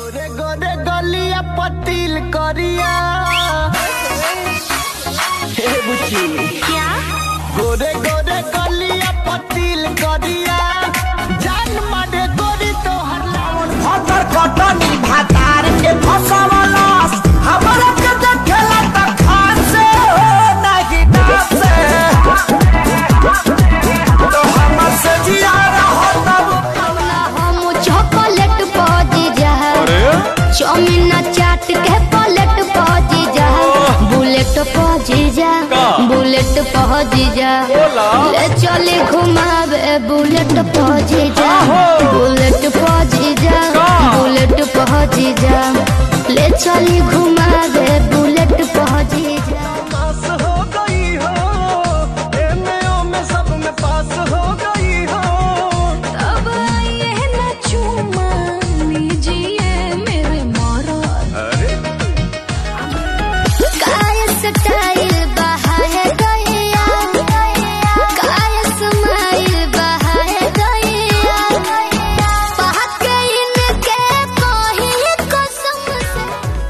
गोरे गोरे गलिया पतिल करिया हे बुची क्या गोरे गोरे गलिया पतिल करिया जान मारे गोरी तो हर लावन भतर कटनी भातार के फसवलस हमरा के देखेला त खासे नाही डासे तो हमर से जिया रहो तब हम चॉकलेट पौजी जा चौमिन चाट के पलट पौजी जा बुलेट पौजी जा बुलेट पौजी जा ले चले घुमावे बुलेट पौजी जा बुलेट पौजी जा बुलेट पौजी जा ले चली घुमावे बुलेट पौजी जा पास हो गई हो एमे में सब में पास हो गई हो अब आइए न चूमा लीजिए मेरे मारा काय स्टाइल बहाए गया काय स्माइल बहाए गया पहक इनके कोही कसम से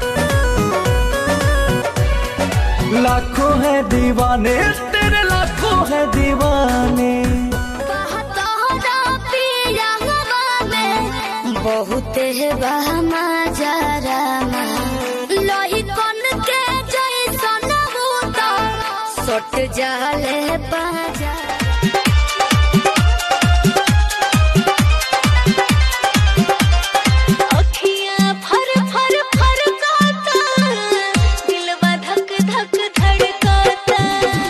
लाखों है दीवाने तेरे लाखों है दीवाने कहतोरा पियंगवा में बहुत है बहमा जरामा लोही कन के जैसन बूता सट जाले बाजा अखियाँ फर फर फरकाता दिलवा धक धक धड़काता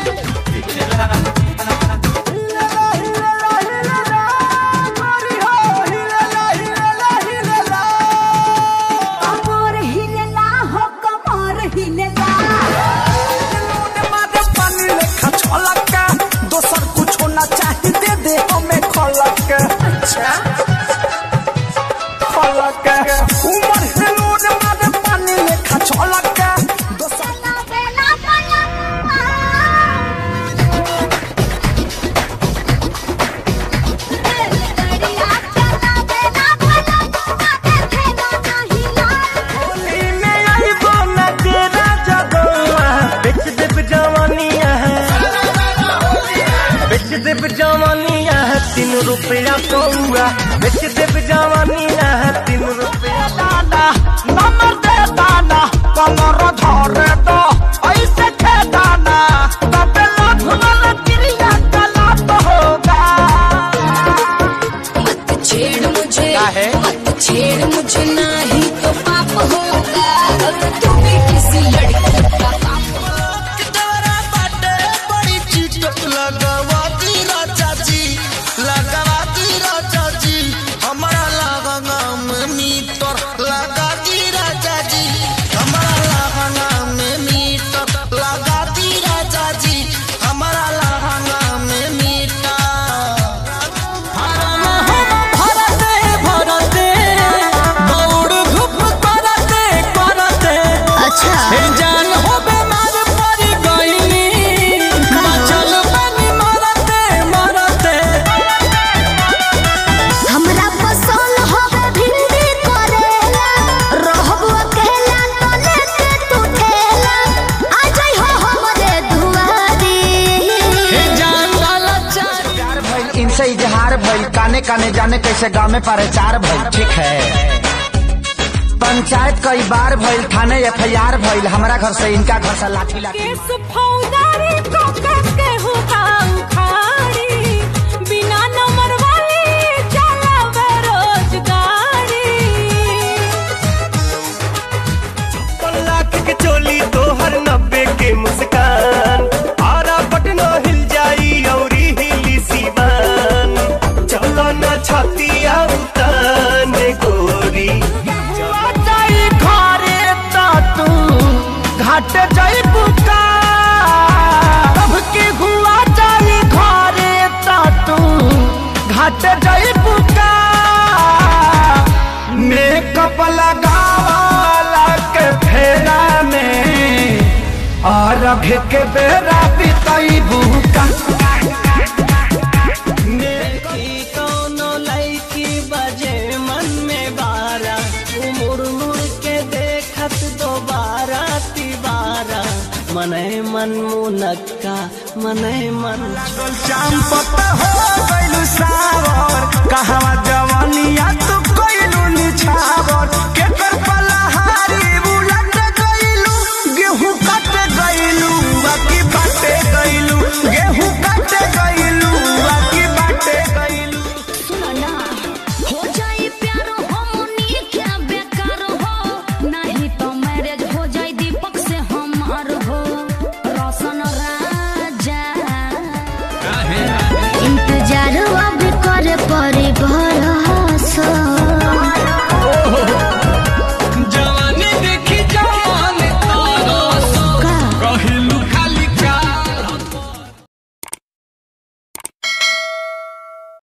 कमर हिलेला हो कमर हिलेला दोसर कुछो ना चाही दे दे हमें खलक अच्छा खलक उमर हिलोन मारे पानी लेखा छलक दोसर बेला बेला दरिया चला बेला बेला देखे ना नहीं लाल में आई बोना तेरा जगवा बेच देब जवानिया है बेच देब जवानिया है तीन रुपया पौआ बेच देब जवानिया है तीन रुपया दादा नंबर दे दाना कमर धरे दो ऐसे खे दाना तबे लाख वाला क्रिया कला तो होगा मत छेड़ मुझे काहे? मत छेड़ मुझे नहीं तो पाप होगा अगर तू भी किसी लड़की का पाप तोरा बाटे बड़ी चीटक लगावाती राजा जी लगावाती राजा जी हमारा लगना में मीटर लगा दी राजा जी हमारा लगना में मीटर लगा दी राजा जी हमारा लगना में मीटर भरते भरते दौड़ धूप करते करते अच्छा जान हो बीमार पड़ गईली चल बनी मरते मरते हमरा पसंद हो भिंडी करेला रहब अकेला तो लेके तू ठेला आ जाई हो हमरे दुआरी जान वाला चार प्यार भइल इनसे इजहार भइल काने काने जाने कैसे गाँव में प्रचार भइल ठीक है पंचायत कई बार भइल थाने एफ आई आर भइल हमारा घर से इनका घर से लाठी लाठी केस फौदारी को करके होता उखाड़ी बिना नंबर वाली चला बेरोजगारी लाख के चोली तोहर नब्बे के मुस्कान आरा पटना हिल जाई औरी हिली सीवान चलो न छातिया उताने गोरी जाई घरे ता तू घाट जाई बुका तब के हुआ जाई घरे ता तू घाट जाई बुका मेकअप लगावाला के फेरा में और अभी के बेरा बिताई बुका कौनो लड़की बजे मन में बारा उमुर मने मन मुनक्का मने मन चांद पत्ता हो गइलू